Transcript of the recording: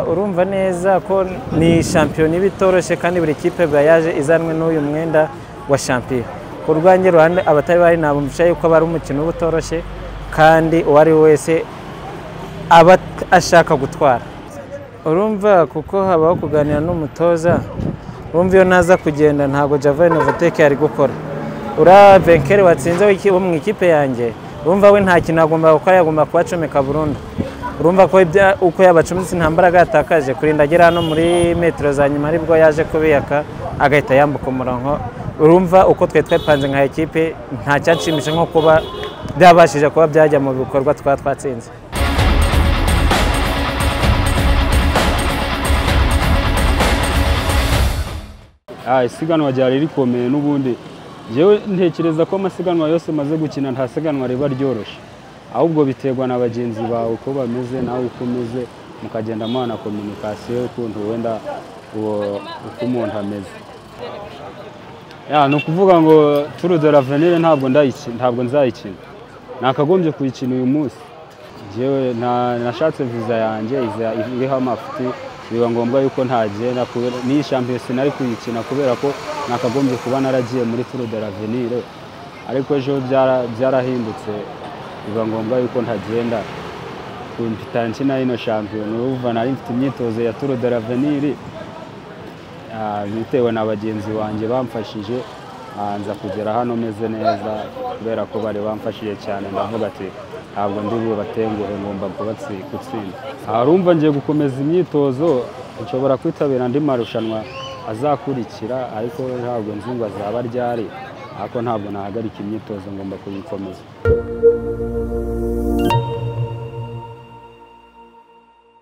urumva neza ko ni shampiyona iba itoroshye kandi buri kipe biba yaje izanwe n'uyu mwenda wa shampiyona ku rwange ruhande abatari bari ntabwo mbicaye yuko aba ari umukino uba utoroshye kandi uwo ari we wese aba ashaka gutwara urumva kuko habaho kuganira n'umutoza urumva iyo ntaza kugenda ntabwo javane voteke yari gukora uriya benkeri watsinze wo mu ikipe yanjye urumva we nta kintu agomba gukora yagomba kubacomeka burundu urumva ko uko yabacumbitse nta mbaraga yatakaje kurinda agera hano muri metero za nyuma aribwo yaje kubiyaka agahita yambuka umurongo urumva uko twe twepanze nka ekipe nta cyashimisha nko kuba byabashije kuba byajya mu bikorwa twaba twatsinze isiganwa ryari rikomeye n'ubundi yewe ntekereza ko amasiganwa yose maze gukina nta siganwa riba ryoroshye ahubwo biterwa na bagenzi bawe uko bameze nawe uko umeze mukagenda muhana kominikasiyo y'ukuntu wenda uko umuntu ameze ni ukuvuga ngo turu de lavenire ntabwo nzayikina nakagombye kuyikina uyu munsi ngewe nashatse viza yanjye iriho amafuti biba ngombwa yuko ntagenda n'iyi shampiyona sinari kuyikina kubera ko nakagombye kuba naragiye muri turu de lavenire ariko ejo byarahindutse biba ngombwa yuko ntagenda ku mpita nkina hino shampiyona uva nari mfite imyitozo ya turu de lavenire bitewe na bagenzi banjye bamfashije nza kugera hano meze neza kubera ko bari bamfashije cyane ndavuga ati ntabwo ndi bubatenguhe ngomba gutsinda harumva ngiye gukomeza imyitozo nshobora kwitabira andi marushanwa azakurikira ariko ntabwo nzi ngo azaba ryari ariko ntabwo nahagarika imyitozo ngomba kuyikomeza